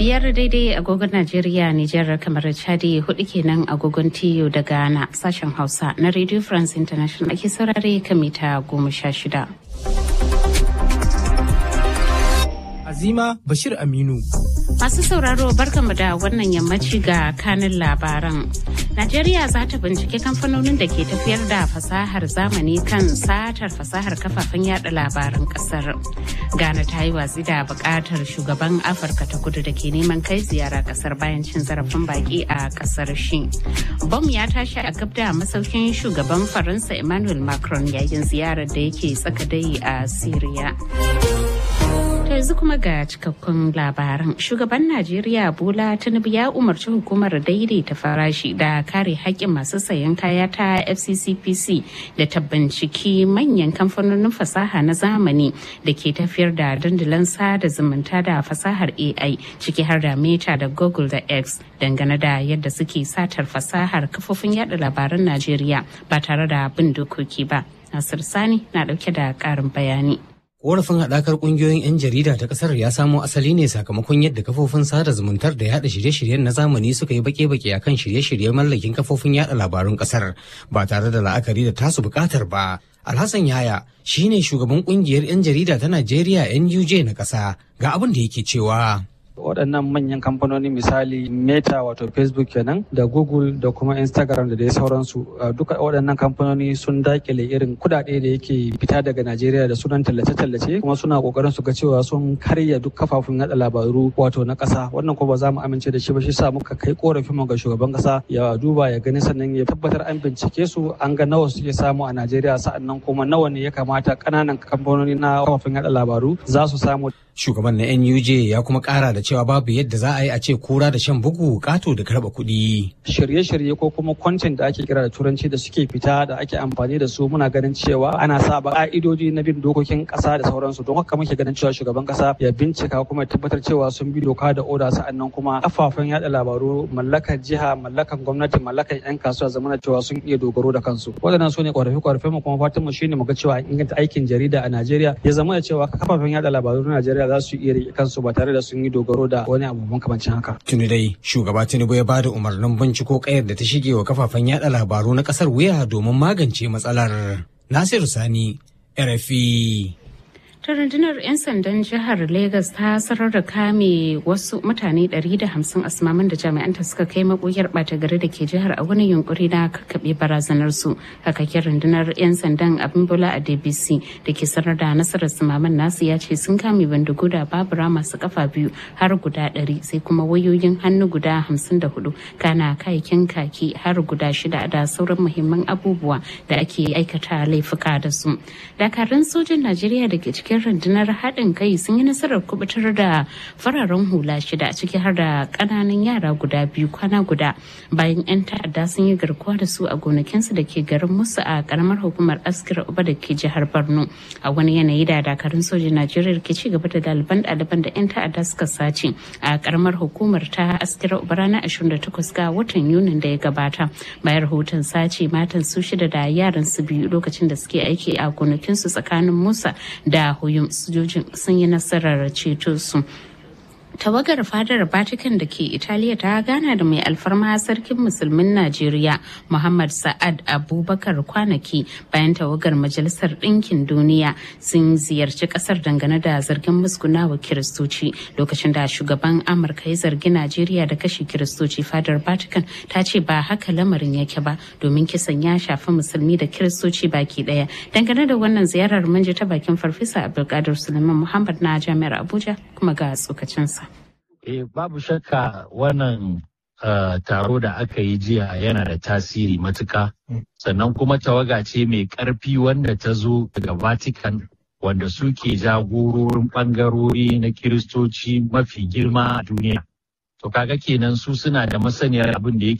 biyar daidai agogon Najeriya, Nijar kamar Chadi hudu kenan agogon TU da Ghana sashen Hausa na Radio France International ake saurare kan mita goma sha shida. Azima Bashir Aminu. Masu sauraro barkanmu da wannan yammaci ga kanin labaran. Najeriya za ta bincike kamfanonin da ke tafiyar da fasahar zamani kan satar fasahar kafafen yada labaran kasar. Ghana ta yi watsi da bukatar shugaban Afirka ta kudu da ke neman kai ziyara kasar bayan cin zarafin baki a kasar shi. Bom ya tashi a gab da masaukin shugaban Faransa Emmanuel Macron yayin ziyarar da yake tsaka dai a Syria. yanzu kuma ga cikakkun labaran shugaban najeriya bola tinubu ya umarci hukumar daidaita farashi da kare haƙƙin masu sayan kaya ta fccpc da ta binciki manyan kamfanonin fasaha na zamani da ke tafiyar da dandalin sada zumunta da fasahar ai ciki har da meta da google da x dangane da yadda suke satar fasahar kafofin yada labaran najeriya ba tare da bin dokoki ba nasir sani na dauke da ƙarin bayani Korafin haɗakar ƙungiyoyin 'yan jarida ta ƙasar ya samo asali ne sakamakon yadda kafofin sada zumuntar da yaɗa shirye-shiryen na zamani suka yi bake-bake a kan shirye-shirye mallakin kafofin yaɗa labarun ƙasar ba tare da la'akari da tasu buƙatar ba. Alhassan Yaya shi ne shugaban ƙungiyar 'yan jarida ta Najeriya NUJ na ƙasa ga abin da yake cewa. waɗannan manyan kamfanoni misali meta wato facebook kenan da google da kuma instagram da dai sauransu duka waɗannan kamfanoni sun dakile irin kudade da yake fita daga najeriya da sunan tallace-tallace kuma suna kokarin su ga cewa sun karya duk kafafun yada labaru wato na ƙasa wannan kuma ba za mu amince da shi ba shi sa muka kai korafin mu ga shugaban ƙasa ya duba ya gani sannan ya tabbatar an bincike su an ga nawa suke samu a najeriya sa'annan kuma nawa ne ya kamata ƙananan kamfanoni na kafafun yada labaru za su samu shugaban na nuj ya kuma kara da cewa babu yadda za a yi a ce kura da shan bugu kato da karba kuɗi. shirye-shirye ko kuma content da ake kira da turanci da suke fita da ake amfani da su muna ganin cewa ana saba ka'idoji na bin dokokin kasa da sauransu don haka muke ganin cewa shugaban kasa ya bincika kuma ya tabbatar cewa sun bi doka da oda sa'annan kuma kafafen yada labaru mallakar jiha mallakar gwamnati mallakar yan kasuwa zamana cewa sun iya dogaro da kansu waɗannan su ne ƙorafe-ƙorafe mu kuma fatan mu shine mu ga cewa inganta aikin jarida a Najeriya ya zama da cewa kafafen yada labaru na Najeriya za su iya rike kansu ba tare da sun yi dogaro da wani abu makamancin haka. Tuni dai shugaba Tinubu ya bada umarnin binciko kayar da ta shige wa kafafen yada labaru na kasar wuya domin magance matsalar. Nasiru Sani, RFI. ta rundunar 'yan sandan jihar Legas ta sanar da kame wasu mutane 150 asmaman da jami'anta suka kai makoyar bata gari da ke jihar a wani yunkuri na kakkaɓe barazanar su kakakin rundunar 'yan sandan abin bola a dbc da ke sanar da nasarar sumaman nasu ya ce sun kame bindigo da babura masu kafa biyu har guda 100 sai kuma wayoyin hannu guda 54 kana kayakin kaki har guda shida da sauran muhimman abubuwa da ake aikata laifuka da su dakarun sojin najeriya da ke cikin cikin rundunar haɗin kai sun yi nasarar kubutar da fararen hula shida ciki har da ƙananan yara guda biyu kwana guda bayan 'yan ta'adda sun yi garkuwa da su a gonakinsu da ke garin musu a ƙaramar hukumar askira uba da ke jihar borno a wani yanayi da dakarun sojin najeriya ke ci gaba da ɗaliban ɗaliban da 'yan ta'adda suka sace a ƙaramar hukumar ta askira uba ranar 28 ga watan yunin da ya gabata bayan rahoton sace matan su shida da yaran su biyu lokacin da suke aiki a gonakinsu tsakanin musa da Huyum sojojin sun yi nasarar ceto su. tawagar fadar vatican da ke italiya ta gana da mai alfarma sarkin musulmin najeriya muhammad sa'ad abubakar kwanaki bayan tawagar majalisar ɗinkin duniya sun ziyarci ƙasar dangane da zargin musgunawa kiristoci lokacin da shugaban amurka ya zargi najeriya da kashe kiristoci fadar vatican ta ce ba haka lamarin yake ba domin kisan ya shafi musulmi da kiristoci baki ɗaya dangane da wannan ziyarar mun ji ta bakin farfesa abdulkadir suleiman muhammad na jami'ar abuja kuma ga tsokacinsa Eh, babu shakka wannan uh, taro da aka yi jiya yana da tasiri matuka. Sannan kuma tawaga ce mai ƙarfi wanda ta zo daga Vatican wanda suke jagororin ɓangarori na Kiristoci mafi girma a duniya. To kaga kenan su suna da masaniyar abin da yake